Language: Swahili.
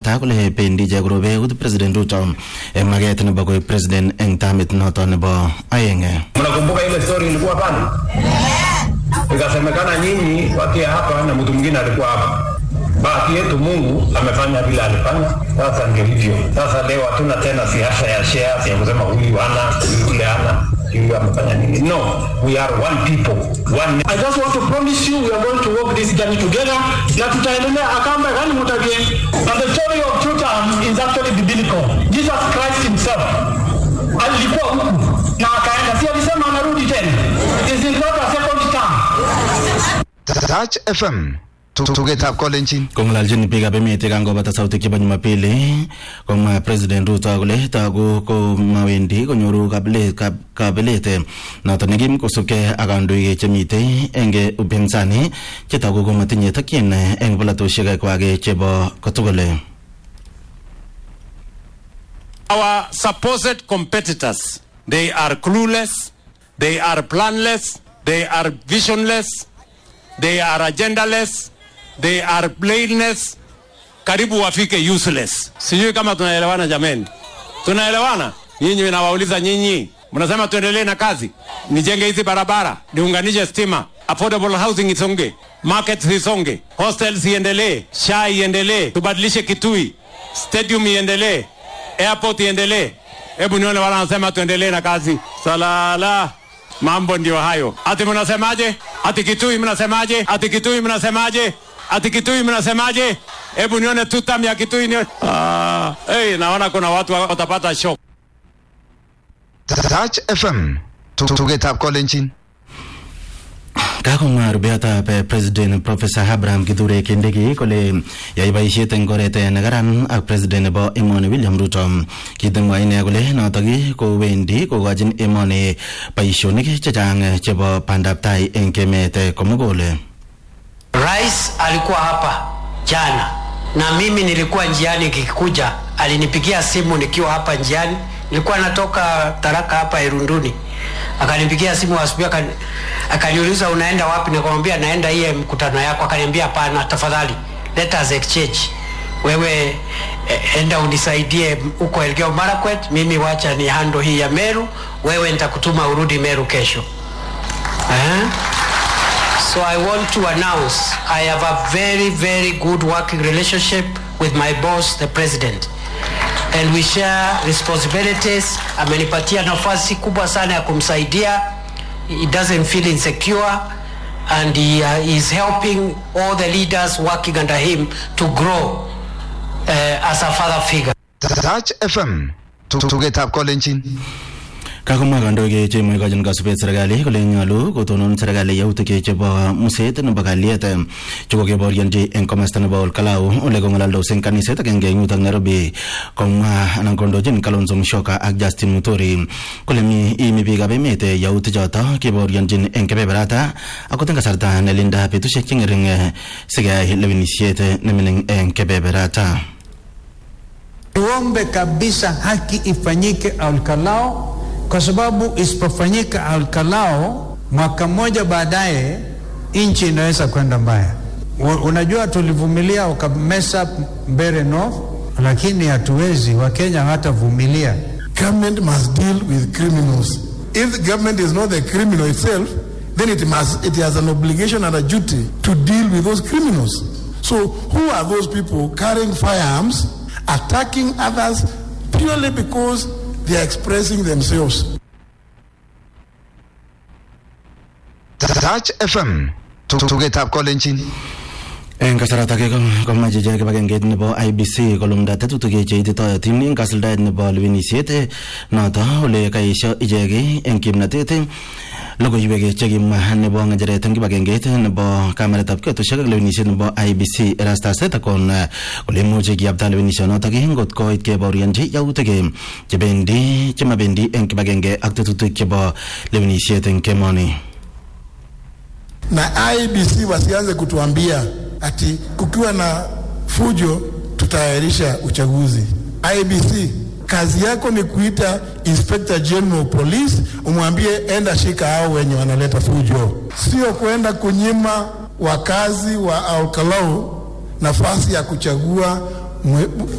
komwata kole bendi ichek korobe ut president Ruto eng maket nebo koek president eng tamit noto nebo aeng Mnakumbuka ile story ilikuwa pale, ikasemekana nyinyi wakia hapa na mtu mwingine alikuwa hapa. Bahati yetu Mungu amefanya vile alifanya. Sasa ndio hivyo. Sasa leo hatuna tena siasa ya shares ya kusema huyu ana huyu yule ana huyu amefanya nini. No, we are one people, one. I just want to promise you we are going to walk this journey together na tutaendelea akamba gani mutabie. And the story of two terms is actually biblical. Jesus Christ himself alikuwa huku na akaenda, si alisema anarudi tena. It is not a second term. Touch FM tugetab kolenjin kong'ololjin biikab emet yekangobata sautik chebo Jumapili komwa President Ruto kole togu ko mawendi konyoru kabilet kab- kabelet noto nekim kosubkei ak kandoik chemitei eng upinzani chetogu komatinye tokyin eng polatosiek kwak chebo kotugul Our supposed competitors, they are clueless, they are planless, they are visionless, they are agendaless, they are blameless, karibu wafike useless. Sijui kama tunaelewana jameni, tunaelewana? Nyinyi nawauliza nyinyi, mnasema tuendelee na kazi, nijenge hizi barabara, niunganishe stima, affordable housing isonge, markets isonge, hostels iendelee, SHA iendelee, tubadilishe Kitui, stadium iendelee, airport iendelee. Hebu nione wala wanasema tuendelee na kazi. Salala, mambo ndio hayo. Ati mnasemaje? Ati Kitui mnasemaje? Ati Kitui mnasemaje? Ati Kitui mnasemaje? Hebu nione tutam ya Kitui nione. Ah, hey, naona kuna watu watapata shock. Touch FM tugetab kolenjin kakomwa rubeotab eh, president professor abraham kithure kindiki kole yai boisiet eng oret eh, nekaran ak president nebo emoni william ruto kitemwa ine kole notok kowendi kokochin emoni boisionik chechang eh, chebo bandab tai eng emet eh, komugul Rais alikuwa hapa jana na mimi nilikuwa njiani nikikuja, alinipigia simu nikiwa hapa njiani, nilikuwa natoka Taraka hapa Irunduni, akanipigia simu asubuhi, akani- akaniuliza unaenda wapi? Nikamwambia naenda hiye mkutano yako. Akaniambia hapana, tafadhali let us exchange, wewe eh, enda unisaidie huko Elgeyo Marakwet, mimi wacha ni hando hii ya Meru, wewe nitakutuma urudi Meru kesho eh? So I want to announce I have a very, very good working relationship with my boss, the president. And we share responsibilities. Amenipatia nafasi kubwa sana ya kumsaidia. He doesn't feel insecure and he uh, is helping all the leaders working under him to grow uh, as a father figure. Touch FM tugetab kolenjin kakomwa kandoik cheimuch ikochin kasubet serikali kole nyolu kotonon serikali yautik chebo muset nebo kalyet eh, chekokeborionji eng komasta nebo olkalau ole kong'alaldos eng kaniset agenge eng yutok nairobi komwa anan kondochin kalonzo musyoka ak justin mutori kole mi imi biikab emet eh, yautik choto keborionjin eng kebeberata akot eng kasarta nelinda betusiek cheng'ering eh, sikeyai lewenisiet eh, nemining eng kebeberata Tuombe kabisa haki ifanyike Alkalao, kwa sababu isipofanyika Alkalao, mwaka mmoja baadaye nchi inaweza kwenda mbaya. U- Unajua, tulivumilia ukamesa Mbeere North, lakini hatuwezi. Wakenya hawatavumilia. Government must deal with criminals. If the government is not the criminal itself, then it must it has an obligation and a duty to deal with those criminals. So who are those people carrying firearms, attacking others purely because they are expressing themselves? Touch FM tugetab kolenjin eng kasarata ake ko- komache ichek kibagengeit nebo IBC kolumda tetutik cheititoyotin eng kasuldaet nebo lewenisiet eh, noto ole kaesho ichek eng kimnatet eh, logoiwek chekimwa nebo ng'echeret eng kibagengeit nebo kameretab kiotoshek ak lewenisiet nebo IBC Erastus Ethekon eh, kole imuchi kiyapta lewenisionotok eh, ngot koit kebaorionji yautik eh, chebendi chemabendi eng kibagenge ak tetutik chebo lewenisiet eng kemoni na IBC wasianze kutuambia ati kukiwa na fujo tutaahirisha uchaguzi. IBC kazi yako ni kuita Inspector General Police umwambie enda shika hao wenye wanaleta fujo, sio kuenda kunyima wakazi wa Alkalau nafasi ya kuchagua mwe,